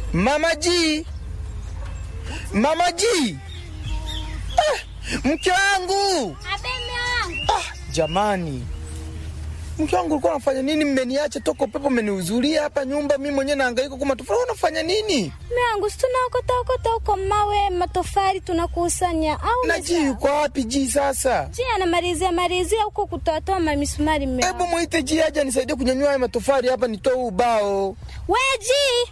Mama G, Mama G, ah, mke wangu ah, jamani, mke wangu ulikuwa unafanya nini? Mmeniacha toka upepo, mmeniuzulia hapa nyumba, mimi mwenyewe nahangaika kwa matofali. Unafanya nini? Miangu, si tunaokota okota huko mawe matofali tunakusanya au na G yuko wapi? G sasa, Ji anamalizia malizia huko kutoatoa mamisumari mme hebu mwite G aje anisaidie kunyanyua haya matofali hapa, nitoe huu ubao. We Ji,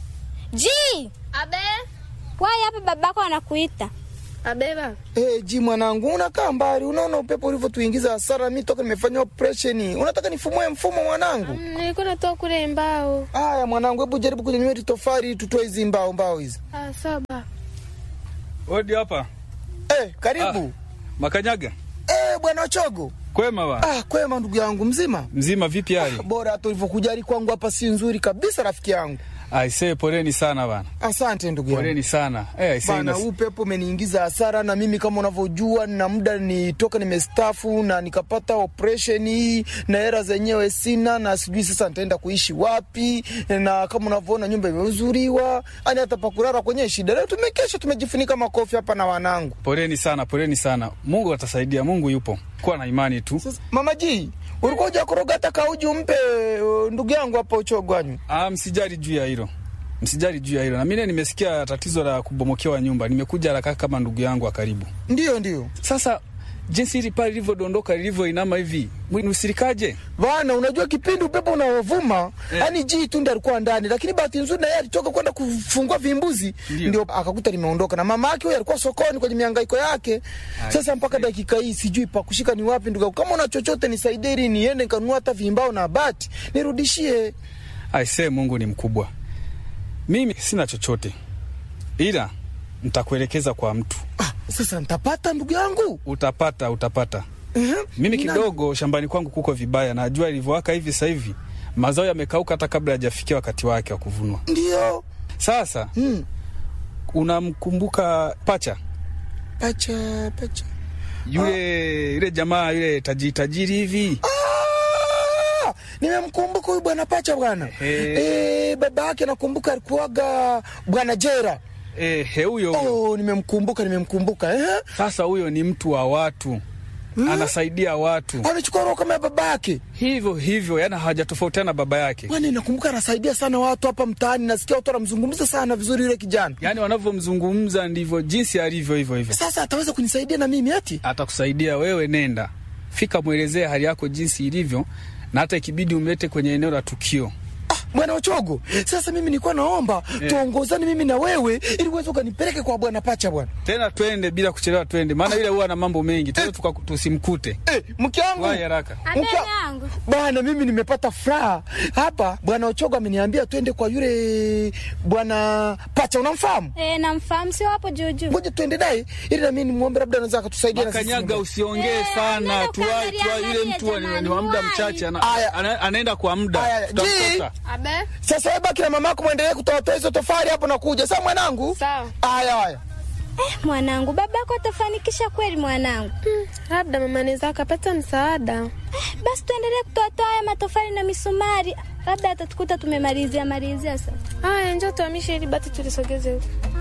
Ji, Abe, wai hapa babako anakuita. abeba. Hey, G mwanangu, unakaa mbali, unaona upepo ulivyotuingiza hasara. Mi toka nimefanya operation, unataka nifumue mfumo mwanangu? Mm, Nilikuwa natoa kule mbao. Haya mwanangu, hebu jaribu kunyanyua hili tofali, tutoe hizi mbao mbao hizi. Ah, saba. Odi hapa Eh, karibu. Makanyaga, Eh, bwana Ochogo. kwema ba Ah, kwema ndugu yangu, mzima? mzima, vipi hali? Bora hata ulivyokujali kwangu hapa si nzuri kabisa rafiki yangu. Aisee, poleni sana bana, Asante ndugu yangu. poleni sana eh, aisee, Bana, ina- huu pepo umeniingiza hasara, na mimi kama unavyojua, na muda nitoka nimestafu na nikapata operation hii, na hela zenyewe sina, na sijui sasa nitaenda kuishi wapi, na kama unavyoona nyumba imeuzuriwa, yani hata pakulala kwenye shida. Leo tumekesha tumejifunika makofi hapa na wanangu. poleni sana, poleni sana. Mungu atasaidia, Mungu yupo, kuwa na imani tu. Sasa mama ji, ulikuwa hujakoroga hata kauji umpe uh, ndugu yangu hapa Uchogwanyu? Ah, msijali juu ya hilo, msijali juu ya hilo. Na mimi nimesikia tatizo la kubomokewa nyumba, nimekuja haraka kama ndugu yangu wa karibu. Ndio, ndio Sasa jinsi hili pale lilivyodondoka, lilivyoinama hivi, nusirikaje? bana, unajua kipindi upepo unaovuma yani ji tu ndiye alikuwa ndani, lakini bahati nzuri na yeye alitoka kwenda kufungua vimbuzi, Ndio. ndio akakuta limeondoka, na mama yake huyo alikuwa sokoni kwenye mihangaiko yake. Sasa mpaka dakika hii sijui pa kushika ni wapi. Ndugu, yangu, kama una chochote nisaidie, ili niende nikanunua hata vimbao na bati nirudishie. Aisee, Mungu ni mkubwa. Mimi sina chochote, ila nitakuelekeza kwa mtu. Ah, sasa nitapata ndugu yangu? Utapata, utapata. Ehe. Mimi Ni kidogo shambani kwangu kuko vibaya, na jua ilivyowaka hivi sasa hivi mazao yamekauka hata kabla hajafikia wakati wake wa kuvunwa. Ndio. Sasa Hmm. unamkumbuka Pacha Pacha, pacha. yule yule jamaa yule tajiri tajiri hivi? Ah, nimemkumbuka huyu bwana Pacha bwana. Ehe. Eh, baba yake nakumbuka alikuwaga bwana Jera. Eh, he huyo huyo. Oh, nimemkumbuka nimemkumbuka. Eh? Sasa huyo ni mtu wa watu, anasaidia watu Amechukua roho kama ya baba yake. hivyo hivyo, yani hawajatofautiana baba yake. Bwana, nakumbuka anasaidia sana watu hapa mtaani, nasikia watu wanamzungumza sana vizuri yule kijana. Yani wanavyomzungumza ndivyo jinsi alivyo hivyo hivyo. Sasa ataweza kunisaidia na mimi ati? Atakusaidia wewe, nenda fika, mwelezee hali yako jinsi ilivyo, na hata ikibidi umlete kwenye eneo la tukio. Ah, bwana Ochogo, sasa mimi nilikuwa naomba tuongozane mimi na wewe ili uweze ukanipeleke kwa bwana Pacha bwana. Tena twende bila kuchelewa, twende, maana yule huwa na mambo mengi, tena tuka- tusimkute. Eh, mke wangu. Wahi haraka. Abe Mke- yangu. Bwana, mimi nimepata furaha hapa. Bwana Ochogo ameniambia twende kwa yule bwana Pacha, unamfahamu? Eh, namfahamu sio hapo juu juu. Ngoja tuende naye ili na mimi nimwombe, labda anaweza akatusaidia na sisi Makanyaga, nyumbani. usiongee Eh, sana, nenda tuwai ukaangalia tuwai, yule angalia mtu ni- ni wa muda jamani, mchache, ana- Aya. ana- anaenda kwa Aya, muda, Ji. tutamkosa. Abe, Sasa wewe baki na mamako muendelee kutoatoa hizo tofali hapo na kuja. Sawa mwanangu? sawa. Haya haya. Eh, mwanangu, babako atafanikisha kweli mwanangu. Hmm, labda mama anaweza akapata msaada. Eh, basi tuendelee kutoatoa haya matofali na misumari, labda atatukuta tumemalizia malizia sasa. Haya, njoo tuhamishe ili bati tulisogeze huko.